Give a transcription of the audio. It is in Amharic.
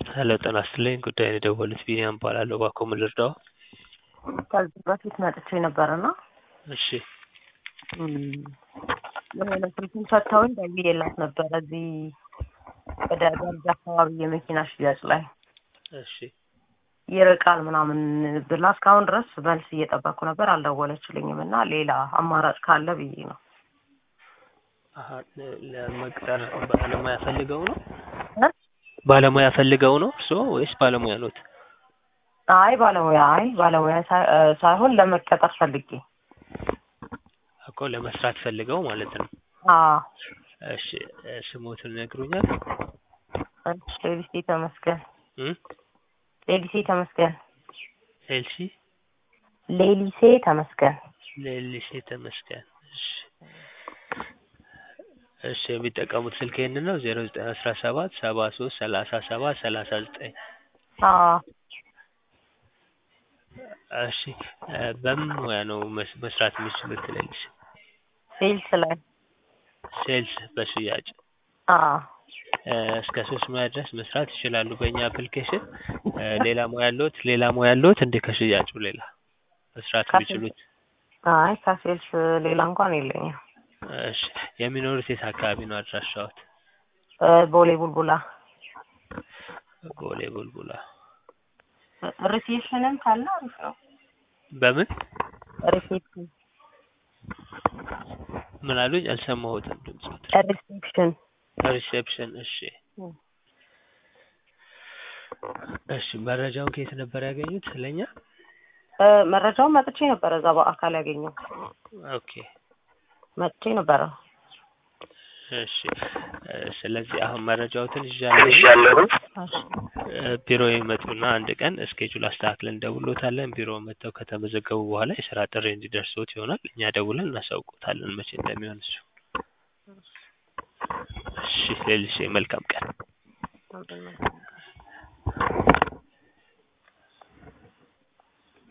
ሄሎ ጤና ይስጥልኝ ጉዳዩን የደወሉት ቢኒያም እባላለሁ እባክዎ ምን ልርዳዎ? ከዚህ በፊት መጥቼ ነበርና እሺ የሆነ ስልኩን ሰጥተውኝ ደውዬላት ነበረ እዚህ ወደ ገርጂ አካባቢ የመኪና ሽያጭ ላይ እሺ ይርቃል ምናምን ብላ እስካሁን ድረስ መልስ እየጠበቅኩ ነበር አልደወለችልኝም እና ሌላ አማራጭ ካለ ብዬ ነው አሀ ለ- ለመቅጠር ባለሙያ ፈልገው ነው እ? ባለሙያ ፈልገው ነው እርስዎ ወይስ ባለሙያ ኖት? አይ ባለሙያ አይ ባለሙያ ሳይ- እ ሳይሆን ለመቀጠር ፈልጌ እኮ ለመስራት ፈልገው ማለት ነው። አዎ እሺ እ ስሞትን ይነግሩኛል? እሺ ሌሊሴ ተመስገን እም? ሌሊሴ ተመስገን ኤልሲ ሌሊሴ ተመስገን ሌሊሴ ተመስገን እሺ እሺ የሚጠቀሙት ስልክ ይሄንን ነው ዜሮ ዘጠኝ አስራ ሰባት ሰባ ሶስት ሰላሳ ሰባት ሰላሳ ዘጠኝ አዎ እሺ እ በምን ሙያ ነው መስ- መስራት የሚችሉት ሌሊሴ? ሴልስ ላይ ሴልስ በሽያጭ አዎ እ እስከ ሶስት ሙያ ድረስ መስራት ይችላሉ በእኛ አፕሊኬሽን እ ሌላ ሙያ አለዎት ሌላ ሙያ አለዎት እንዴ ከሽያጩ ሌላ መስራት ከሴልስ የሚችሉት? አይ ከሴልስ ሌላ እንኳን የለኝም እሺ የሚኖሩት የት አካባቢ ነው አድራሻዎት? እ ቦሌ ቡልቡላ ቦሌ ቡልቡላ ሪሴፕሽንም ካለ አሪፍ ነው በምን ሪሴፕሽን ምን አሉኝ አልሰማሁትም ድምፅዎት ሪሴፕሽን ሪሴፕሽን እሺ እሺ መረጃውን ከየት ነበር ያገኙት ስለኛ? እ መረጃውን መጥቼ ነበረ እዛ በአካል ያገኘው ኦኬ መጥቼ ነበረ እሺ እ ስለዚህ አሁን መረጃዎትን ይዣለሁ እሺ እ ቢሮ ይመጡና አንድ ቀን እስኬጁል አስተካክለን እንደውሎታለን ቢሮ መጥተው ከተመዘገቡ በኋላ የስራ ጥሪ እንዲደርስዎት ይሆናል እኛ ደውለን እናሳውቅዎታለን መቼ እንደሚሆን እሱ እሺ ሌሊሴ መልካም ቀን